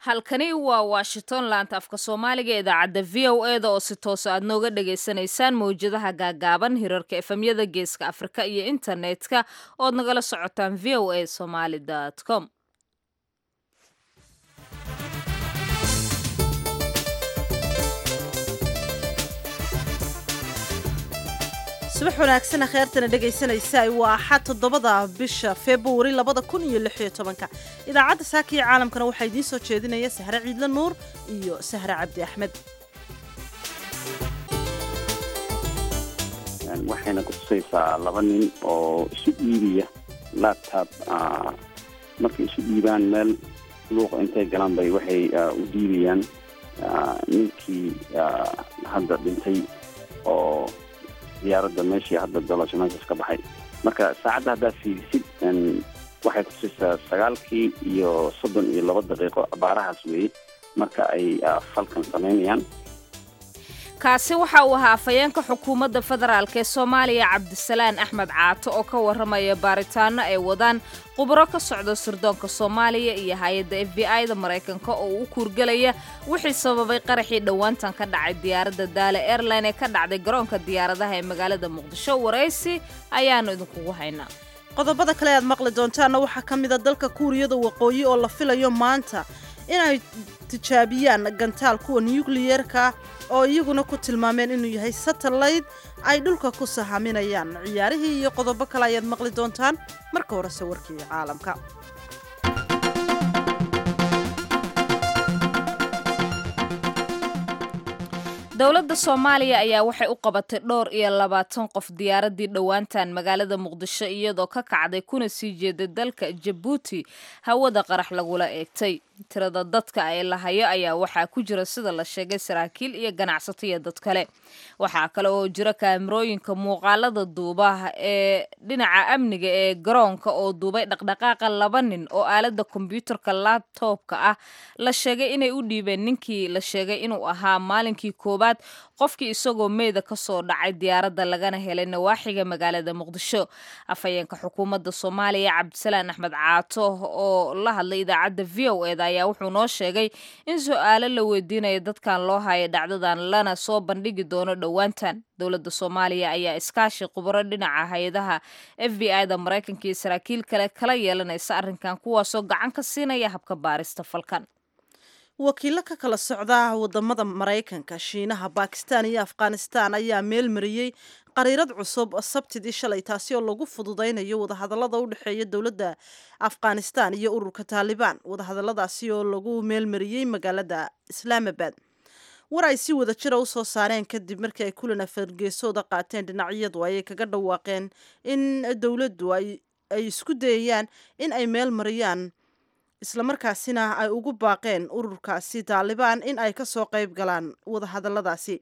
halkani waa washington laanta afka soomaaliga idaacadda v o e da oo si toosa aad nooga dhagaysanaysaan mawjadaha gaagaaban hirarka efemyada geeska afrika iyo internetka ood nagala socotaan v o a somaly com subax wanaagsan kheertana dhegaysanaysa waa axad toddobada bisha februari labada kun iyo lix iyo tobanka idaacadda saaka iyo caalamkana waxaa idiin soo jeedinaya sahre ciidle nuur iyo sahre cabdi axmed waxayna kutusaysaa laba nin oo isu dhiibaya laptop markay isu dhiibaan meel luuqa intay galaan bay waxay u dhiibayaan ninkii hadda dhintay oo diyaaradda meeshii hadda dolasho meeshaas ka baxay marka saacadda haddaad fiirisid waxay kutusaysaa sagaalkii iyo soddon iyo laba daqiiqo abaarahaas weeye marka ay falkan samaynayaan kaasi waxa uu ahaa afhayeenka xukuumadda federaalk ee soomaaliya cabdisalaan axmed caato oo ka warramaya baaritaano ay wadaan khubro ka socda sirdoonka soomaaliya iyo hay-adda f b i da maraykanka oo u kuurgelaya wixii sababay qaraxii dhowaantan ka dhacay diyaaradda daale airline ee ka dhacday garoonka diyaaradaha ee magaalada muqdisho waraysi ayaanu idinkugu haynaa qodobada kale aad maqli doontaanna waxaa ka mid a dalka kuuriyada waqooyi oo la filayo maanta inay tijaabiyaan gantaal kuwa nukliyerka oo iyaguna ku tilmaameen inuu yahay satellite ay dhulka ku sahaminayaan ciyaarihii iyo qodobo kale ayaad maqli doontaan marka horese warkii caalamka dowladda soomaaliya ayaa waxay u qabatay dhowr iyo labaatan qof diyaaraddii dhowaantan magaalada muqdisho iyadoo ka kacday kuna sii jeeday dalka jabuuti hawada qarax lagula eegtay tirada dadka ay lahayo ayaa waxaa ku jira sida la sheegay saraakiil iyo ganacsato iyo dad kale waxaa kale oo jira kaamirooyinka muuqaalada duubaha ee dhinaca amniga ee garoonka oo duubay dhaqdhaqaaqa laba nin oo aalada kombyuutarka labtobka ah la sheegay inay u dhiibeen ninkii la sheegay inuu ahaa maalinkii koowaad qofkii isagoo meeda ka soo dhacay diyaaradda lagana helay nawaaxiga magaalada muqdisho afhayeenka xukuumadda soomaaliya cabdisalaan axmed caato oo la hadlay idaacadda v o eda ayaa wuxuu noo sheegay in su-aalo la weydiinaya dadkan loo haya dhacdadan lana soo bandhigi doono dhowaantan dowladda soomaaliya ayaa iskaashi khubaro dhinaca hay-adaha f b i da maraykanka iyo saraakiil kale kala yeelanaysa arrinkan kuwaasoo gacan ka siinaya habka baarista falkan wakiilo ka kala socda wadamada maraykanka shiinaha bakistan iyo afghanistan ayaa meel mariyey qariirad cusub sabtidii shalay taasi oo lagu fududaynayo wadahadalada u dhexeeya dowladda afghanistan iyo ururka taalibaan wadahadaladaasi oo lagu meelmariyey magaalada islaamabad war ay si wada jira usoo saareen kadib markii ay kulan afargeesooda qaateen dhinacyadu ayay kaga dhawaaqeen in dowladdu ay isku dayayaan in ay meel mariyaan islamarkaasina ay ugu baaqeen ururkaasi taalibaan in ay kasoo qayb galaan wadahadaladaasi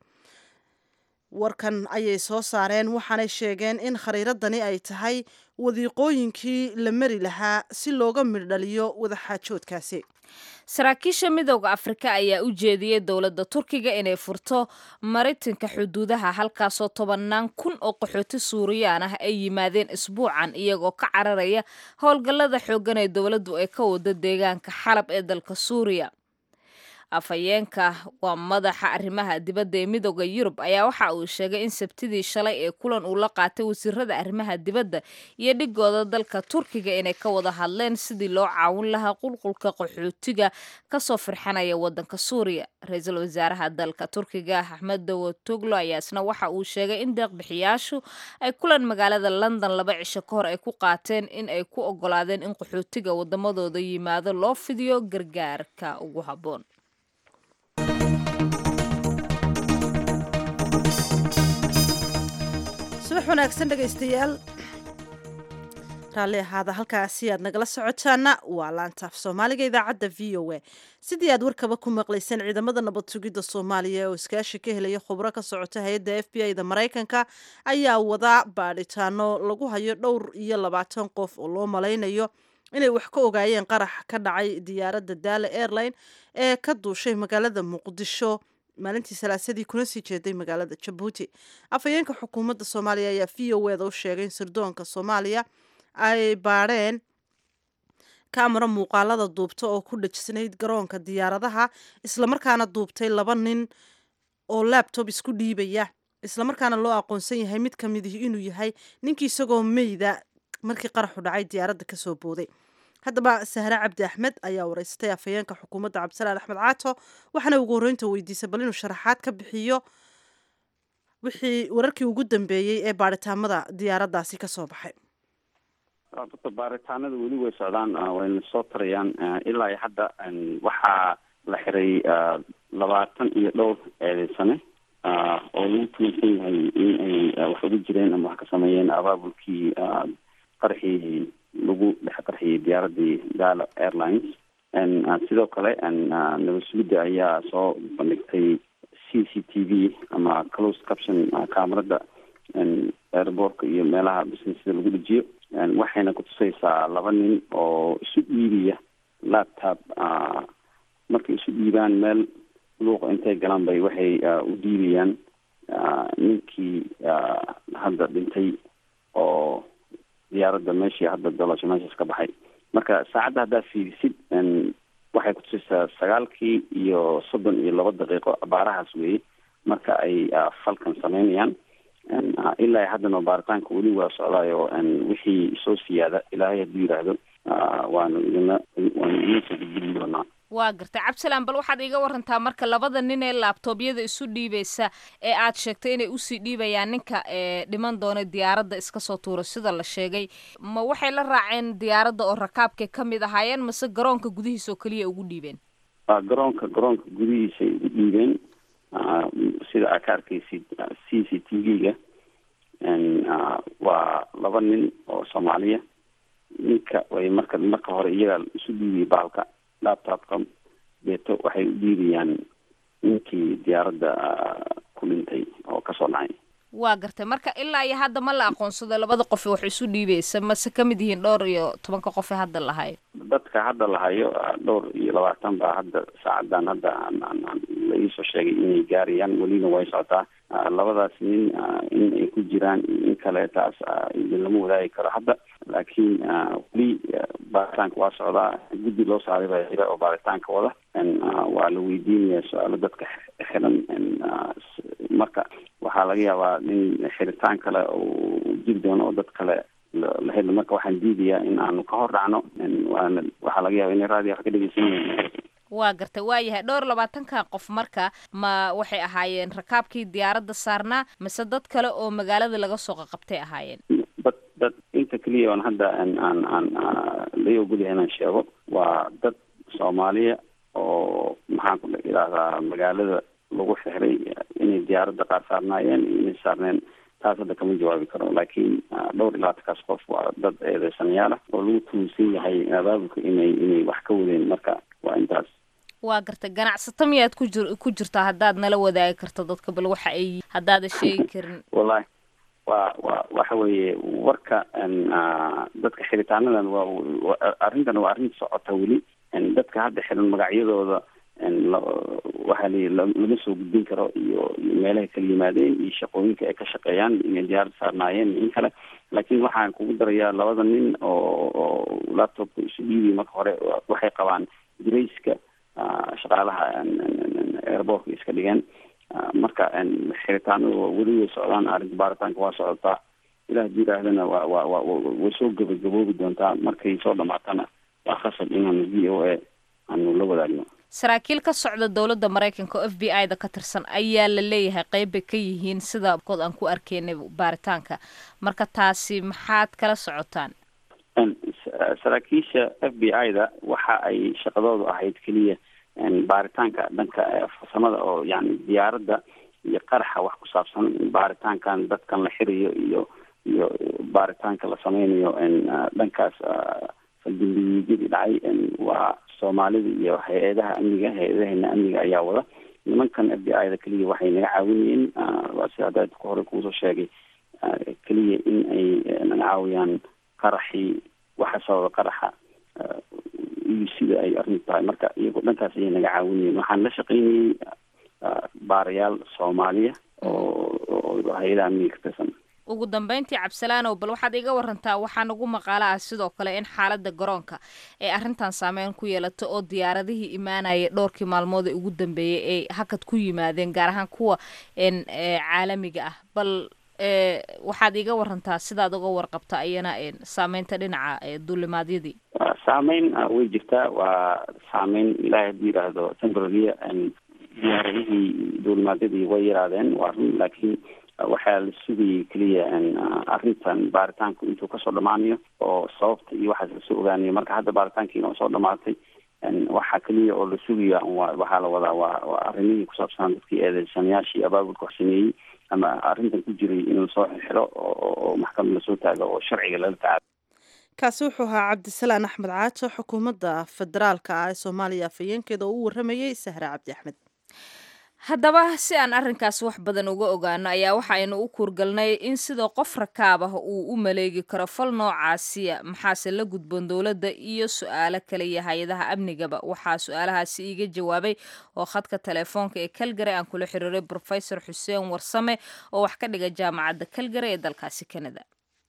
warkan ayay soo saareen waxaanay sheegeen in khariiradani ay tahay wadiiqooyinkii la mari lahaa si looga midhdhaliyo wadaxaajoodkaasi saraakiisha midooda afrika ayaa u jeediyey dowladda turkiga inay furto maritinka xuduudaha halkaasoo tobannaan kun oo qaxooti suuriyaan ah ay yimaadeen isbuucan iyagoo ka cararaya howlgallada xooggan ee dowladdu ay ka wado deegaanka xalab ee dalka suuriya afhayeenka waa madaxa arrimaha dibadda ee midooda yurub ayaa waxa uu sheegay in sabtidii shalay ee kulan uu la qaatay wasiirada arrimaha dibadda iyo dhigooda dalka turkiga inay ka wada hadleen sidii loo caawin lahaa qulqulka qaxootiga kasoo firxanaya wadanka suuriya ra-iisul wasaaraha dalka turkiga axmed dawotoglo ayaa isna waxa uu sheegay in deeqbixiyaashu ay kulan magaalada london laba cisho ka hor ay ku qaateen in ay ku ogolaadeen in qaxootiga wadamadooda yimaado loo fidiyo gargaarka ugu habboon subax wanaagsan dhegaystayaal raalli ahaada halkaasi aad nagala socotaana waa laantaaf soomaaliga idaacadda v o a sidii aad warkaba ku maqlayseen ciidamada nabad sugidda soomaaliya oo iskaashi ka helaya khubro ka socota hay-adda f b i da maraykanka ayaa wadaa baadhitaano lagu hayo dhowr iyo labaatan qof oo loo malaynayo inay wax ka ogaayeen qarax ka dhacay diyaaradda daale airline ee ka duushay magaalada muqdisho maalintii salaasadii kuna sii jeeday magaalada jabuuti afhayeenka xukuumadda soomaaliya ayaa v o eda u sheegay in sirdoonka soomaaliya ay baadheen kaamara muuqaalada duubta oo ku dhajisnayd garoonka diyaaradaha islamarkaana duubtay laba nin oo labtob isku dhiibaya islamarkaana loo aqoonsan yahay mid ka midihi inuu yahay ninkii isagoo meyda markii qaraxu dhacay diyaaradda kasoo booday haddaba sahre cabdi axmed ayaa wareysatay afhayeenka xukuumadda cabdisalaan axmed caato waxaana ugu horreynta weydiisay bal inuu sharaxaad ka bixiyo wixii wararkii ugu dambeeyey ee baaritaamada diyaaraddaasi kasoo baxay dadka baaritaanada weli way socdaan wayna soo tarayaan ilaa hadda waxaa la xiray labaatan iyo dhowr eedeysane oo lagu tuunsan yahay in ay wax ugu jireen ama wax ka sameeyeen abaabulkii qarxii lagu dhex qarxiyey diyaaradii gala airlines sidoo kale nabad sugidda ayaa soo bandhigtay c c t v ama close caption camerada airbortka iyo meelaha businesada lagu dhejiyo waxayna kutusaysaa laba nin oo isu dhiibiya laptop markay isu dhiibaan meel luuqa intay galaan bay waxay u dhiibayaan ninkii hadda dhintay oo diyaaradda meeshii hadda dolasho meeshaas ka baxay marka saacadda haddaa fiirisid waxay kutusaysaa sagaalkii iyo soddon iyo laba daqiiqo abaarahaas weeye marka ay falkan sameynayaan ilaa haddana baaritaanka weli waa socdaayo wixii soo siyaada ilaahay hadduu yidhaahdo waanu idina waanu idin soo gudbin doonaa waa gartay cabdisalaan bal waxaad iiga warantaa marka labada nin ee laabtoobyada isu dhiibaysa ee aad sheegtay inay usii dhiibayaan ninka ee dhiman doona diyaaradda iska soo tuura sida la sheegay ma waxay la raaceen diyaaradda oo rakaabkay ka mid ahaayeen mase garoonka gudihiisa oo keliya ugu dhiibeen garoonka garoonka gudihiisay ugu dhiibeen sida aad ka arkaysid c c t v-ga waa laba nin oo soomaaliya ninka way marka marka hore iyagaa isu dhiibiyay baalka laptopka deeto waxay u dhiibayaan ninkii diyaaradda ku dhintay oo kasoo dhacay waa gartay marka ilaa iyo hadda ma la aqoonsado labada qof wax isu dhiibaysa mase ka mid yihiin dhowr iyo tobanka qof ee hadda lahayo dadka hadda lahayo dhowr iyo labaatan baa hadda saacadan hadda la iisoo sheegay inay gaarayaan welina way socotaa labadaas nin in ay ku jiraan in kale taas idin lama wadaagi karo hadda laakiin weli baaritaanka waa socdaa guddi loo saaray baa jira oo baaritaanka wada waa la weydiinaya su-aalo dadka xiran marka waxaa laga yaabaa in xiritaan kale uu jiri doono oo dad kale la helo marka waxaan diidayaa in aanu ka hor dhacno waana waxaa laga yaaba inay raadiyo wax ka dhegeysanayeen waa gartay waa yahay dhowr labaatanka qof marka ma waxay ahaayeen rakaabkii diyaaradda saarnaa mise dad kale oo magaalada laga soo qaqabtay ahaayeen dad dad inta keliya oon hadda aan aan aan lai ogolyahay inaan sheego waa dad soomaaliya oo maxaan ku idhahdaa magaalada lagu xixray inay diyaaradda qaar saarnaayeen iyo inay saarneen taas hadda kama jawaabi karo laakiin dhowr iyo labaatankaas qof waa dad eedeysanayaal ah oo lagu tuunsan yahay abaabulka inay inay wax ka wadeen marka waa intaas waa gartay ganacsato miyaad ku jir ku jirtaa haddaad nala wadaagi karto dadka bal waxa ay haddaadan sheegi karin wallahi waa wa waxa weeye warka dadka xiritaanadan waa arrintan waa arrin socota weli dadka hadda xiran magacyadooda waxaa layi lama soo gudbin karo iyo iyo meelahay kala yimaadeen iyo shaqooyinka ay ka shaqeeyaan inay diyaarad saarnaayeen in kale laakiin waxaan kugu darayaa labada nin oo oo laptopka isu dhiibiy marka hore waxay qabaan dirayska shaqaalaha airbortka iska dhigeen marka xiritaanadu weli way socdaan arrinta baaritaanka waa socotaa ilah hadii yidhaahdana wa wa wa way soo gabagaboobi doontaa markay soo dhamaatana waa khasab inaanu v o a aanu la wadaagno saraakiil ka socda dowladda maraykanka oo f b i da ka tirsan ayaa la leeyahay qeyb bay ka yihiin sida kood aan ku arkeynay baaritaanka marka taasi maxaad kala socotaan saraakiisha f b i da waxa ay shaqadoodu ahayd keliya baaritaanka dhanka farsamada oo yani diyaaradda iyo qaraxa wax ku saabsan baaritaankan dadkan la xirayo iyo iyo baaritaanka la sameynayo dhankaas faldambiyidyadii dhacay waa soomaalida iyo hay-adaha amniga hay-adaheena amniga ayaa wada nimankan f b i da keliya waxay naga caawinayeen waa si hadda ka hore kuusoo sheegay keliya in ay naga caawiyaan qaraxii waxa sababa qaraxa iyo sida ay arrintu tahay marka iyagoo dhankaas ayay naga caawinayeen waxaan la shaqeynayay baarayaal soomaaliya oo oo hay-adaha amniga ka tirsan ugu dambeyntii cabsalaanow bal waxaad iga warantaa waxaa nagu maqaalo ah sidoo kale in xaaladda garoonka ee arrintan saameyn ku yeelata oo diyaaradihii imaanaya dhowrkii maalmood ee ugu dambeeyey ay hakad ku yimaadeen gaar ahaan kuwa caalamiga ah bal waxaad iga warantaa sidaad uga warqabta ayana saameynta dhinaca duulimaadyadii saameyn way jirtaa waa saameyn ilaahay hadduu yidhaahdo temporarya diyaaradihii duulimaadyadii way yaraadeen waa run laakiin waxaa la sugayay keliya arrintan baaritaanku intuu kasoo dhamaanayo oo sababta iyo waxaas lasoo ogaanayo marka hadda baaritaankiina oo soo dhamaatay waxaa keliya oo la sugaya waxaa la wadaa waa waa arrimihii kusaabsanaa dadkii eedeysanayaashii abaabulka wax sameeyey ama arrintan ku jiray in lasoo xiro oo maxkamad lasoo taago oo sharciga lala tacaalo kaasi wuxuu ahaa cabdisalaan axmed caajo xukuumadda federaalka ah ee soomaaliya afhayeenkeeda oo u waramayey sahre cabdi axmed haddaba si aan arrinkaas wax badan uga ogaano ayaa waxaaynu u kuurgalnay in sida qof rakaab ah uu u maleegi karo fal noocaasiya maxaase la gudboon dowladda iyo su-aalo kale iyo hay-adaha amnigaba waxaa su-aalahaasi iiga jawaabay oo khadka telefoonka ee kalgary aan kula xiriiray brofesor xuseen warsame oo wax ka dhiga jaamacadda kalgary ee dalkaasi canada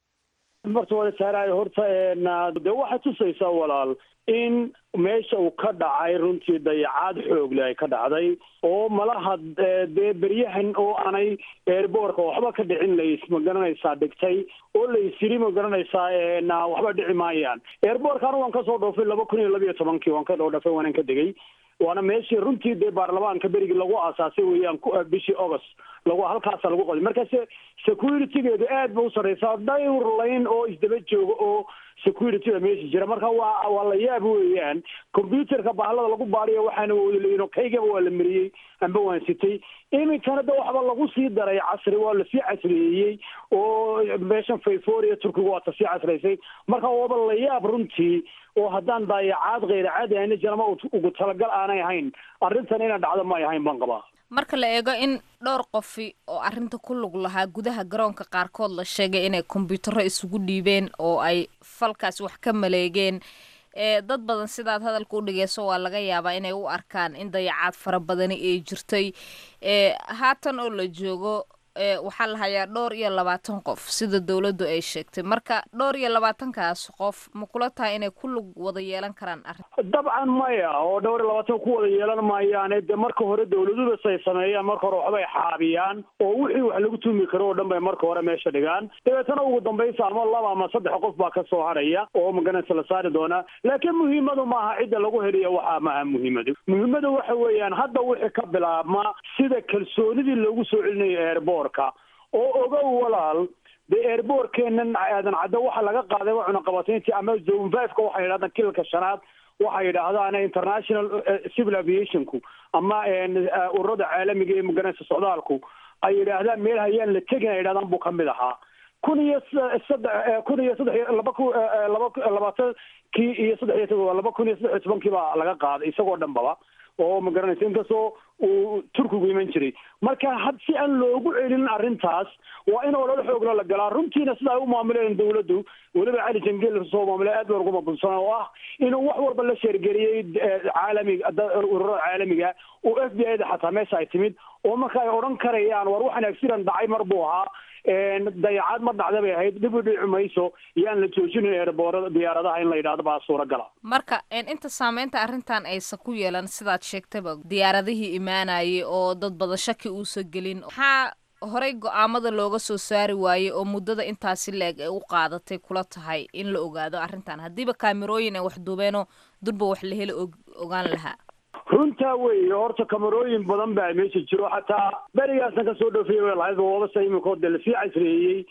marta wala saaraay horta de waxay tusaysaa walaal in meesha uu ka dhacay runtii dayacaad xoogle ay ka dhacday oo malaha dee beryahan oo aanay eerboorka waxba ka dhicin lays ma garanaysaa dhigtay oo laysiri ma garanaysaa waxba dhici maayaan eerboorka anu waan kasoo dhoofay laba kun iyo labiyo tobankii waan ka dhoo dhafay waanan ka degay waana meeshii runtii dee baarlamaanka berigii lagu aasaasay weeyaan bishii august lagu halkaasa lagu qoday markaase securitygeedu aad ba u sarreysaa dhayr layn oo isdaba jooga oo securityda meesha jira marka waa waa la yaab weeyaan computerka bahalada lagu baariyo waxaana wodalayin oo kaygaba waa la mariyey amba waan sitay iminkana de waxba lagu sii daray casri waa lasii casriyeeyey oo meeshan fayforia turkiga waa tasii casraysay marka waaba la yaab runtii oo haddaan daayacaad kheyra caadi ahayna janama ugu talagal aanay ahayn arrintan inaan dhacdo ma ay ahayn baan qabaa marka la eego in dhowr qofi oo arrinta ku lug lahaa gudaha garoonka qaarkood la sheegay inay kombyuutaro isugu dhiibeen oo ay falkaas wax ka maleegeen ee dad badan sidaad hadalka u dhigeyso waa laga yaabaa inay u arkaan in dayacaad fara badani ay jirtay ee haatan oo la joogo waxaa la hayaa dhowr iyo labaatan qof sida dowladdu ay sheegtay marka dhowr iyo labaatankaas qof ma kula tahay inay ku lug wada yeelan karaan arrin dabcan maya oo dhowr iyo labaatan ku wada yeelan maayaane de marka hore dawladudas ay sameeyaan marka hore waxbay xaabiyaan oo wixii wax lagu tumi karo oo dhan bay marka hore meesha dhigaan dabeetana ugu dambaysa ama laba ama saddex qof baa ka soo haraya oo maganaysa la saari doonaa laakiin muhiimadu maaha cidda lagu heliya waxaa maaha muhiimadu muhiimadu waxa weeyaan hadda wixii ka bilaabma sida kalsoonidii loogu soo celinayo airboort oo ogow walaal dee airboortkeenan aadan cadda waxa laga qaaday waa cunaqabatayntii ama zone fiveka waxay yidhahdaan kilalka shanaad waxay yidhaahdaan international civil aviationku ama ururada caalamiga ee maganaysa socdaalku ay yidhaahdaan meel hayaan la tegin ay yidhahdaan buu kamid ahaa kun iyo saddex kun iyo saddex laba ku laba labaatankii iyo saddex iyo laba kun iyo saddex iyo tobankii baa laga qaaday isagoo dhan baba oo ma garanaysa inkastoo uu turkigu iman jiray marka had si aan loogu celin arrintaas waa in olol xoogla la galaa runtiina sida ay u maamuleen dawladdu weliba cali jangel soo maamulay aad baan ugu mabulsana oo ah inuu wax walba la sheergeliyey caalamiga ururada caalamiga oo f b i da xataa meesha ay timid oo marka ay odhan karayaan war waxaan accident dhacay mar buu ahaa dayacaad ma dhacda bay ahayd dib u dhici mayso yaan la joojinin eerboorada diyaaradaha in la yidhahdo baa suuragala marka inta saameynta arrintan aysan ku yeelan sidaad sheegtaba diyaaradihii imaanayay oo dad badan shaki uusa gelin maxaa horey go-aamada looga soo saari waayey oo muddada intaasi la-eg ay u qaadatay kula tahay in la ogaado arrintan haddiiba kaamirooyin ay wax duubeenoo durba wax la heli ogaan lahaa runtaa weeye horta kamarooyin badan baa meesha jiro xataa berigaasna kasoo dhoofiyay way lahayd wabasa iminkood dee lasii casreeyey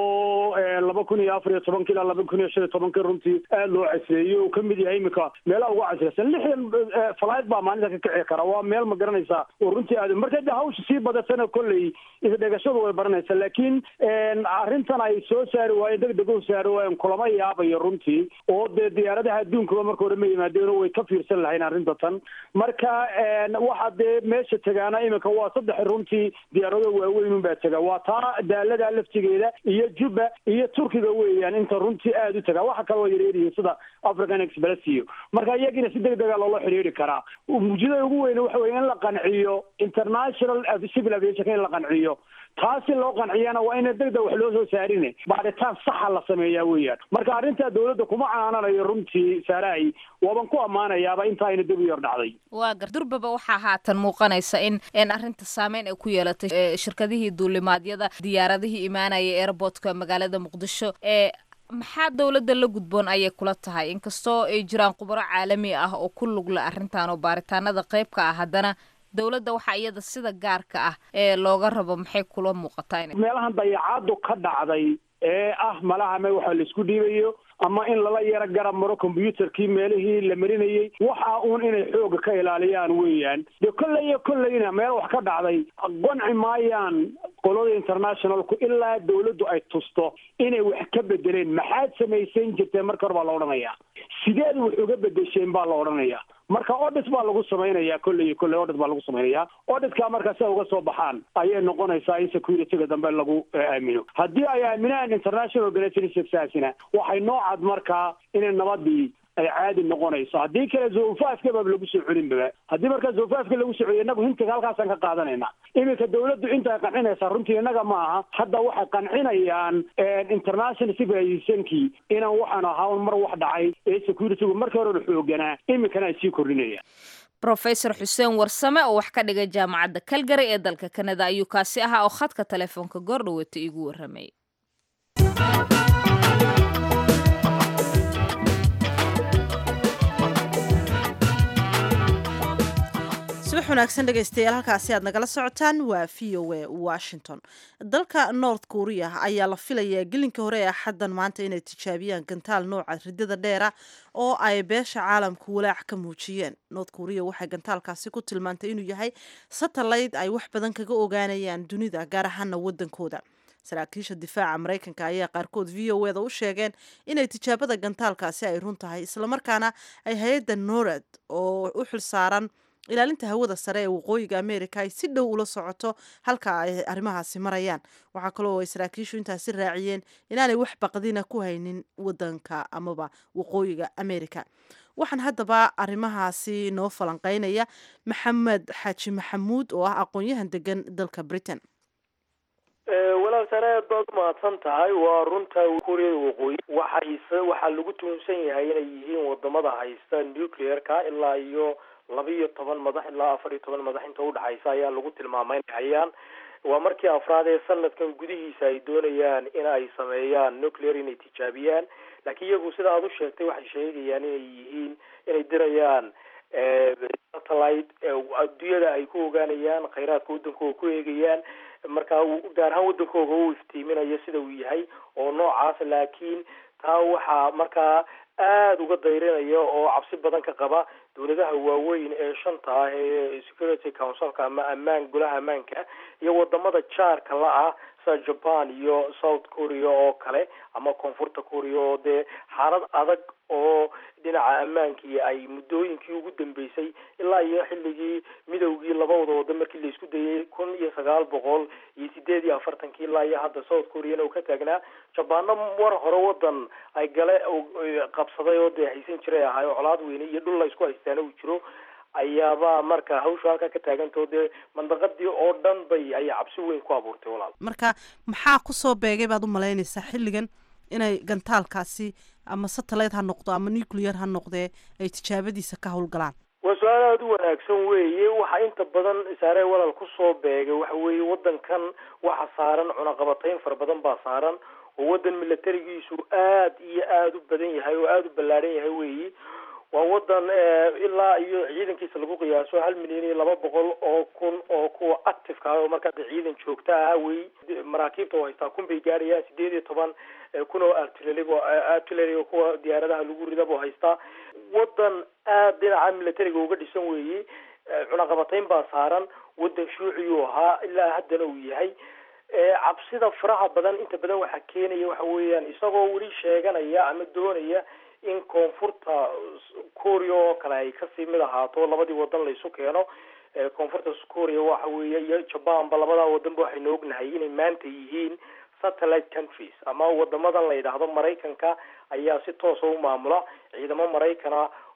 oo laba kun iyo afar iyo tobanki ilaa laba kun iyo shan iyo tobankii runtii aad loo casreeyey oo kamid yahay iminka meelaha ugu casreysan lixdan falayd baa maalinta ka kici kara waa meel ma garanaysaa oo runtii aad marka de hawsha sii badatana kolley isdhegashadu way baranaysaa laakiin arrintan ay soo saari waayeen deg deg u saari waayeen kulama yaabayo runtii oo dee diyaaradaha adduunkaba marka hore ma yimaadeen way ka fiirsan lahayn arrinta tan marka waxaa dee meesha tegaana iminka waa saddex runtii diyaarado waaweyn unbaa tega waa taa daalada laftigeeda iyo juba iyo turkiga weeyaan inta runtii aada u tagaa waxa kaloo yareeriyiin sida african express iyo marka iyagina si deg dega loola xidhiiri karaa muujidada ugu weyne waxa weye in la qanciyo international civil aviation in la qanciyo taasi loo qanciyana waa ina degdeg wax loo soo saarine baadhitaan saxa la sameeyaa weeyaan marka arrintaa dawladda kuma canaananayo runtii saaraay waaban ku ammaanayaaba intaa ina dib u yar dhacday waa gar durbaba waxaa haatan muuqanaysa in in arrinta saameyn ay ku yeelatay eh, shirkadihii duulimaadyada diyaaradihii imaanaya airportka magaalada muqdisho ee maxaa dowladda la gudboon ayay kula tahay inkastoo ay jiraan khubaro caalami ah oo ku lugla arrintan oo baaritaanada qayb ka ah haddana dowladda waxaa iyada sida gaarka ah ee looga rabo maxay kula muuqataa inay meelahan dayacaadu ka dhacday ee ah malaha me waxa laisku dhiibayo ama in lala yaro garab maro combyuterkii meelihii la marinayey waxa uun inay xooga ka ilaaliyaan weeyaan dee kolley iyo kolleyna meel wax ka dhacday qanci maayaan qolada internationalku ilaa dawladdu ay tusto inay wax ka bedeleen maxaad samaysan jirteen marka hore baa la odhanayaa sideed wax uga bedesheen baa la odhanayaa marka audit baa lagu samaynayaa kolley iyo kolley audit baa lagu samaynayaa auditka marka si ay uga soo baxaan ayay noqonaysaa in securityga dambe lagu eh, aamino haddii ay aaminaan international organizationsaasina waxay noo cad markaa inay nabadii ay caadi noqonayso haddii kale zofaafka baa lagu soo celinbaba haddii markaa zofaafka lagu soo celiyo innagu hintiga halkaasaan ka qaadanayna iminka dawladdu intaay qancinaysaa runtii innaga ma aha hadda waxay qancinayaan international civilizationkii inaan waxaan ahaa mar wax dhacay ee securitygu markii hore la xooganaa iminkana ay sii kordhinayaan rofesor xuseen warsame oo wax ka dhigay jaamacadda calgary ee dalka kanada ayuu kaasi ahaa oo khadka telefoonka goordhawata iigu warramay subax wanaagsan dhegaystayaal halkaasi aad nagala socotaan waa v o a washington dalka north korea ayaa la filayaa gelinka hore ee axaddan maanta inay tijaabiyaan gantaal nooca ridada dheera oo ay beesha caalamku walaac ka muujiyeen north korea waxay gantaalkaasi ku tilmaantay inuu yahay satellite ay wax badan kaga ogaanayaan dunida gaar ahaana wadankooda saraakiisha difaaca maraykanka ayaa qaarkood v o eda u sheegeen inay tijaabada gantaalkaasi ay run tahay islamarkaana ay hay-adda norad oo u xilsaaran ilaalinta hawada sare ee waqooyiga america ay si dhow ula socoto halka ay arrimahaasi marayaan waxaa kaloo ay saraakiishu intaasi raaciyeen inaanay wax baqdina ku haynin wadanka amaba waqooyiga america waxaan haddaba arrimahaasi noo falanqeynaya maxamed xaaji maxamuud oo ah aqoon-yahan degan dalka britain walaal sare aad baad umahadsan tahay waa runta kuuriyada waqooyi waxay waxaa lagu tuhunsan yahay inay yihiin wadamada haysta nuclear-ka ilaa iyo laba iyo toban madax ilaa afar iyo toban madax inta udhexaysa ayaa lagu tilmaamay inay hayaan waa markii afraad ee sanadkan gudihiisa ay doonayaan in ay sameeyaan nuclear inay tijaabiyaan laakiin iyagu sida aad u sheegtay waxay sheegayaan inay yihiin inay dirayaan satellite adduunyada ay ku ogaanayaan khayraadka wadankooga ku eegayaan markaa gaar ahaan wadankooga uu iftiiminayo sida uu yahay oo noocaas laakiin taa waxaa markaa aada uga dayrinaya oo cabsi badan ka qaba dawladaha waaweyn ee shanta ah ee security councilka ama ammaan golaha ammaanka iyo wadamada jaarka la ah sida japan iyo south korea oo kale ama koonfurta korea oo dee xaalad adag oo dhinaca ammaankii ay muddooyinkii ugu dambeysay ilaa iyo xilligii midowgii labadooda wadan markii laisku dayay kun iyo sagaal boqol iyo sideed iyo afartankii ilaa iyo hadda south koreana uu ka taagnaa jabaano war hore wadan ay gale qabsaday oo dee haysan jiray ahay oo colaad weyne iyo dhul la isku haystaana uu jiro ayaaba marka hawsha halkaa ka taagantao dee mandaqadii oo dhan bay ayay cabsi weyn ku abuurtay walaal marka maxaa kusoo beegay baad u malaynaysaa xilligan inay gantaalkaasi ama satellite ha noqdo ama nuclear ha noqdee ay tijaabadiisa ka howlgalaan waa su-aal aada u wanaagsan weeye waxaa inta badan saare walal kusoo beegay waxa weeye wadankan waxa saaran cunaqabatayn fara badan baa saaran oo wadan milatarigiisu aad iyo aada u badan yahay oo aada u ballaadhan yahay weyi waa wadan ilaa iyo ciidankiisa lagu qiyaaso hal milyan iyo laba boqol oo kun oo kuwa activeka ah oo markaa de ciidan joogta ah wey maraakiibta oo haystaa kun bay gaarayaan sideed iyo toban kun oo artillery artillery oo kuwa diyaaradaha lagu ridabo haystaa wadan aada dhinaca militariga uga dhisan weeye cunaqabatayn baa saaran wadan shuuciyuu ahaa ilaa haddana uu yahay cabsida faraha badan inta badan waxaa keenaya waxa weeyaan isagoo weli sheeganaya ama doonaya in koonfurta korea oo kale ay kasii mid ahaato labadii wadan laysu keeno koonfurta korea waxa weeye iyo jabanba labadaa wadanba waxaynu ognahay inay maanta yihiin satellite countries ama wadamadan la yidhaahdo maraykanka ayaa si toosa u maamula ciidamo maraykana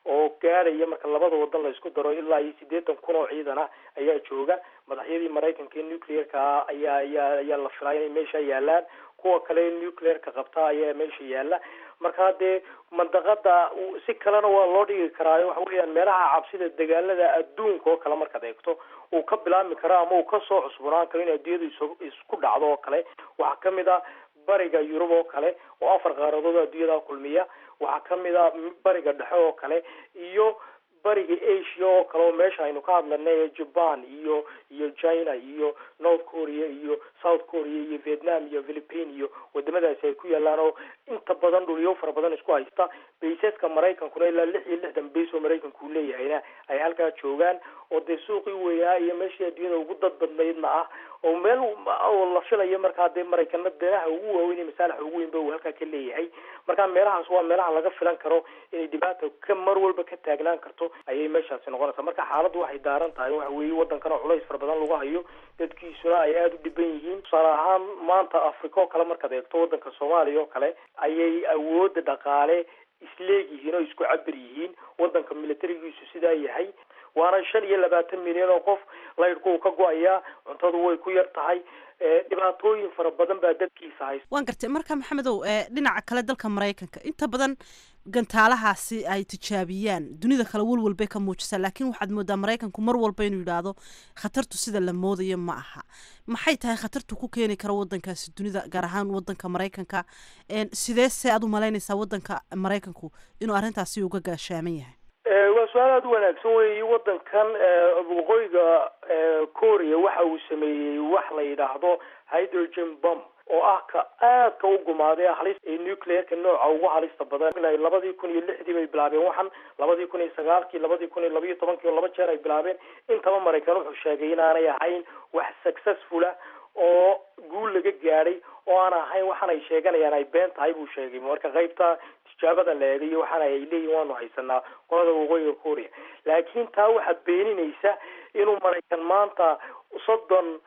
oo gaadhaya marka labada wadan la isku daro ilaa iyo siddeetan kun oo ciidana ayaa jooga madaxyadii maraykanka ee nuclearka ayaa ayaa ayaa la filaa inay meesha yaalaan kuwa kale nuclearka qabta ayaa meesha yaala marka dee mandaqada si kalena waa loo dhigi karaa waxa weeyaan meelaha cabsida dagaalada adduunka oo kale markaad eegto uu ka bilaabmi karo ama uu kasoo cusbunaan karo in adduunyadu is isku dhacdo oo kale waxaa kamid a bariga yurub oo kale oo afar qaaradood adduunyada kulmiya waxaa kamid a bariga dhexe oo kale iyo bariga asia oo kale oo meesha aynu ka hadlanay japan iyo iyo china iyo north korea iyo south korea iyo vietnam iyo philippine iyo wadamadaasi ay ku yaalaan oo inta badan dhulyo fara badan isku haysta baysaska maraykankuna ilaa lix iyo lixdan bays oo maraykanku uu leeyahayna ay halkaa joogaan oo dee suuqii weynaa iyo meeshii adduunyada ugu dad badnaydna ah oo meel oo la filayo markaa dee maraykana danaha ugu waaweyn iyo masaalaxa ugu weynba uu halkaa ka leeyahay marka meelahaas waa meelaha laga filan karo inay dhibaata ka mar walba ka taagnaan karto ayay meeshaasi noqonaysaa marka xaaladdu waxay daaran tahay waxa weeye waddankan oo culays fara badan lagu hayo dadkiisuna ay aada u dhiban yihiin tusaale ahaan maanta africa oo kale markaad eegto waddanka soomaaliya oo kale ayay awoodda dhaqaale isleegyihiin oo isku cabir yihiin waddanka militarigiisu sidaa yahay waana shan iyo labaatan milyan oo qof laydhku uu ka go-ayaa cuntadu way ku yar tahay dhibaatooyin fara badan baa dadkiisa haysta waan gartay marka maxamedow dhinaca kale dalka maraykanka inta badan gantaalahaasi ay tijaabiyaan dunida kale walwal bay ka muujisaa laakiin waxaad moodaa maraykanku mar walba inuu yidhaahdo khatartu sida la moodayo ma aha maxay tahay khatartu ku keeni kara wadankaasi dunida gaar ahaan wadanka maraykanka sidee se aad u malaynaysaa wadanka maraykanku inuu arrintaasi uga gaashaaman yahay waa su-aal aada u wanaagsan weyi wadankan waqooyiga korea waxa uu sameeyey wax la yidhaahdo hydrogen bomb oo ah ka aadka u gumaaday halis ee nuclearka nooca ugu halista badan labadii kun iyo lixdii bay bilaabeen waxan labadii kun iyo sagaalkii labadii kun iyo labayo tobankii oo laba jeer ay bilaabeen intaba maraykan wuxuu sheegay inaanay ahayn wax successfula oo guul laga gaadhay oo aan ahayn waxaan ay sheeganayaan ay been tahay buu sheegay marka qaybta tijaabada la eegayo waxaana ay leeyihin waanu haysanaa qolada waqooyiga korea laakiin taa waxaa beeninaysa inuu maraykan maanta soddon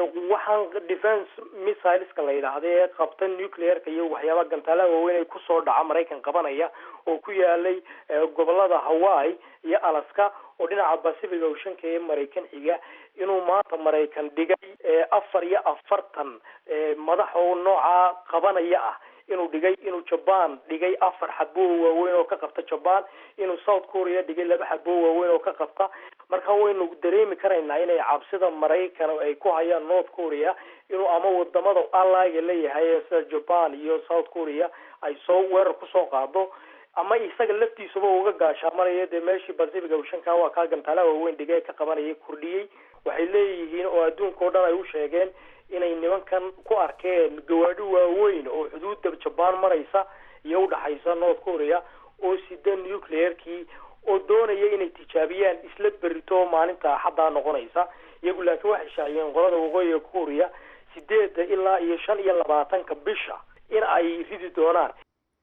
waxaan defence missileska la yidhaahda ee qabta nuclearka iyo waxyaabaha gantaalaha waaweyn ay kusoo dhaca maraykan qabanaya oo ku yaalay gobolada hawaii iyo alaska oo dhinaca pacific oceanka ee maraykan xiga inuu maanta maraykan dhigay afar iyo afartan madax oo nooca qabanaya ah inuu dhigay inuu jaban dhigay afar xaboo waaweyn oo ka qabta jaban inuu south korea dhigay laba xaboo waaweyn oo ka qabta marka waynu dareemi karaynaa inay cabsida maraykan ay ku hayaan north korea inuu ama wadamada alliga leeyahay sida jaban iyo south korea ay soo weerar kusoo qaado ama isaga laftiisuba uga gaashaamanaya dee meeshii pacific oceanka waa kaa gantaalaha waaweyn dhigay ee ka qabanayay kordhiyey waxay leeyihiin oo adduunka o dhan ay u sheegeen inay nimankan ku arkeen gawaadhi waaweyn oo xuduudda jabaan maraysa iyo udhaxaysa north korea oo sida nuclearkii oo doonaya inay tijaabiyaan isla berito maalinta axaddaa noqonaysa iyagu laakiin waxay shaaciyeen qolada waqooyiga korea sideedda ilaa iyo shan iyo labaatanka bisha in ay ridi doonaan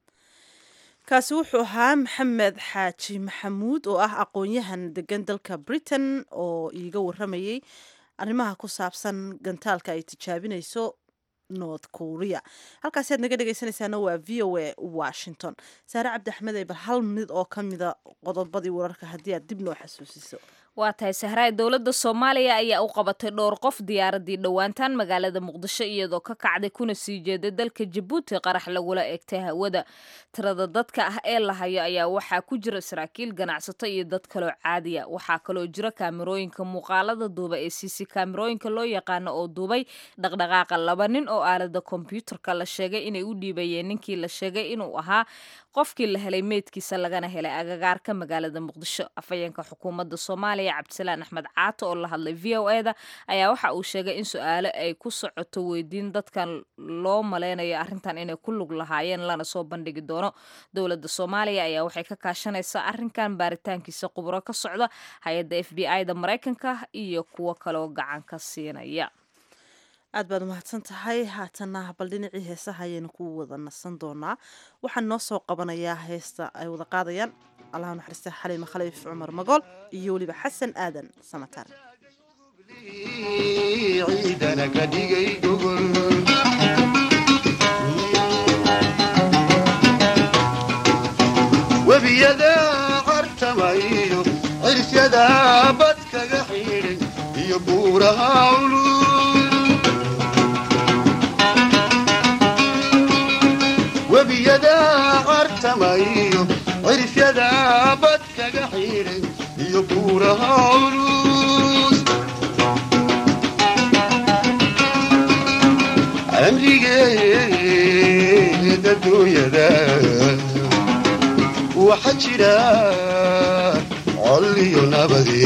kaasi wuxuu ahaa maxamed xaaji maxamuud oo ah aqoon-yahan degan dalka britain oo iiga waramayay arrimaha ku saabsan gantaalka ay tijaabinayso north korea halkaasi aad naga dhegeysanaysaana waa v o a washington saare cabdi axmed ee bal hal mid oo ka mida qodobadii wararka haddii aad dib noo xasuusiso waa tahay sahraay dowladda soomaaliya ayaa u qabatay dhowr qof diyaaradii dhowaantaan magaalada muqdisho iyadoo ka kacday kuna sii jeeday dalka jabuuti qarax lagula eegtay hawada tirada dadka ah ee la hayo ayaa waxaa ku jira saraakiil ganacsato iyo dad kaloo caadiya waxaa kaloo jira kaamirooyinka muuqaalada duuba ee cc kaamirooyinka loo yaqaano oo duubay dhaqdhaqaaqa laba nin oo aalada kombyuutarka la sheegay inay u dhiibayeen ninkii la sheegay inuu ahaa qofkii la helay meydkiisa lagana helay agagaarka magaalada muqdisho afhayeenka xukuumadda soomaaliya cabdisalaan axmed caato oo la hadlay v o eda ayaa waxa uu sheegay in su-aalo ay ku socoto weydiin dadkan loo maleynayo arrintan inay ku lug lahaayeen lana soo bandhigi doono dowladda soomaaliya ayaa waxay ka kaashanaysaa arrinkan baaritaankiisa quburo ka socda hay-adda f b i da maraykanka iyo kuwo kaloo gacan ka siinaya aad baad umahadsan tahay haatana bal dhinacii heesaha ayaynu ku wada nasan doonaa waxaan noo soo qabanayaa heesta ay wada qaadayaan allaha naxariista xaliima khaliif cumar magool iyo weliba xasan aadan samatar ciidana ka dhigay gogol webiyada cartamayo cirsyada bad kaga xidhay iyo buuraha culus webiyada cartamayo cirsyada bad kaga xidhay iyo buuraha culus amrigeeda dunyada waxa jira col iyo nabade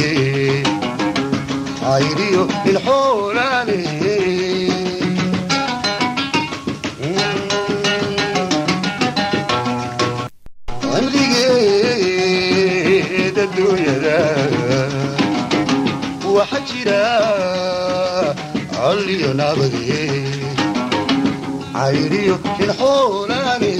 cayriyo ilxoolaale amrigeeda dunyada waxa jira col iyo nabade cayriyo ilxoolaale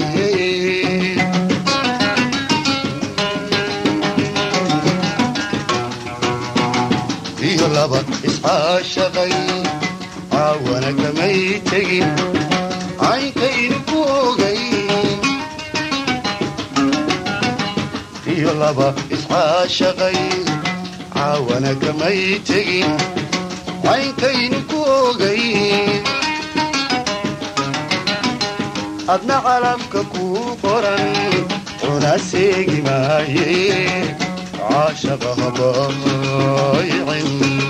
iyo laba iscaashaqay caawana kamay tegin caynkaynu ku ogay iyo laba iscaashaqay caawana kamay tegin caynkaynu ku ogay adna calabka kuu qoran cuna seegi maaye caashaqa habaaycin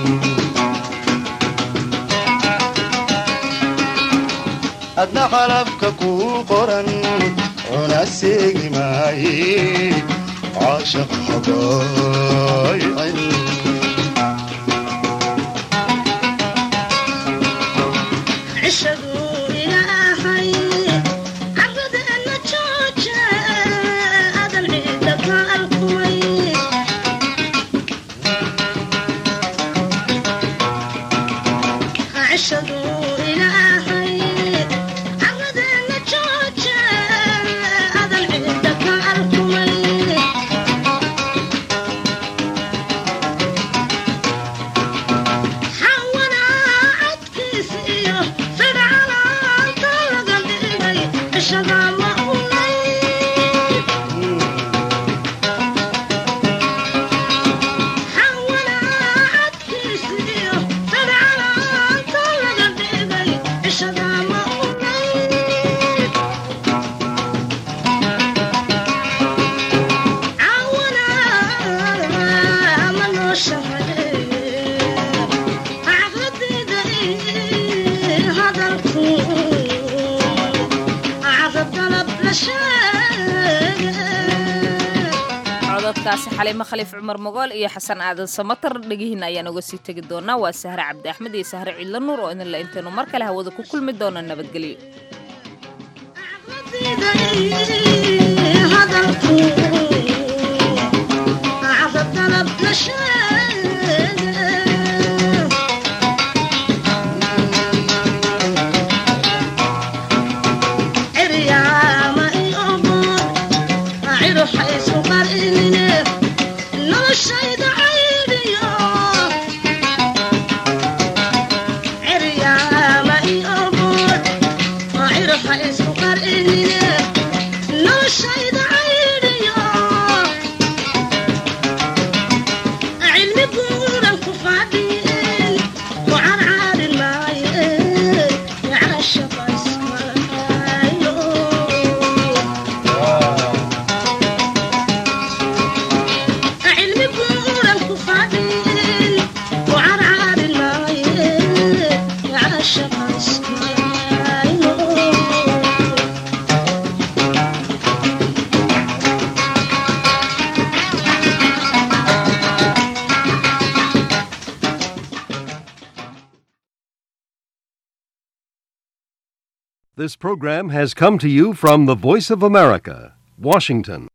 adna calabka kuu qoran cuna seegi maaye caashaqa habaaycin cododkaasi xaliimo khaliif cumar mogool iyo xasan aadan samatar dhegihiina ayaan uga sii tegi doonaa waa sahre cabdi axmed iyo sahre ciidla nuur oo idinla intaynu mar kale hawada ku kulmi doono nabadgelyo This program has come to you from the Voice of America, Washington.